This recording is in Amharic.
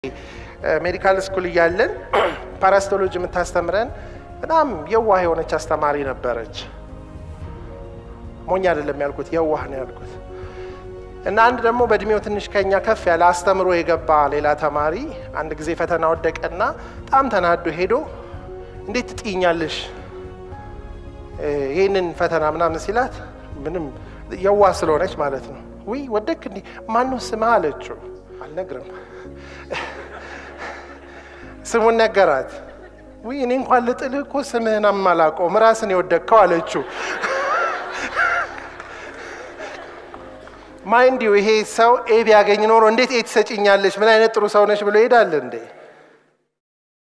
ሜዲካል ስኩል እያለን ፓራስቶሎጂ የምታስተምረን በጣም የዋህ የሆነች አስተማሪ ነበረች። ሞኝ አይደለም ያልኩት፣ የዋህ ነው ያልኩት። እና አንድ ደግሞ በእድሜው ትንሽ ከኛ ከፍ ያለ አስተምሮ የገባ ሌላ ተማሪ አንድ ጊዜ ፈተና ወደቀና በጣም ተናዶ ሄዶ እንዴት ትጥኛለሽ ይህንን ፈተና ምናምን ሲላት ምንም የዋህ ስለሆነች ማለት ነው። ውይ ወደክ እንዲህ ማነው ስምህ አለችው። አልነግርም ስሙን ነገራት። ውይ እኔ እንኳን ልጥልህ እኮ ስምህን አማላቀውም ራስን የወደቅከው አለችው። ማይንዲው ይሄ ሰው ኤ ቢያገኝ ኖሮ እንዴት ኤ ትሰጭኛለች ምን አይነት ጥሩ ሰው ነች ብሎ ይሄዳል እንዴ?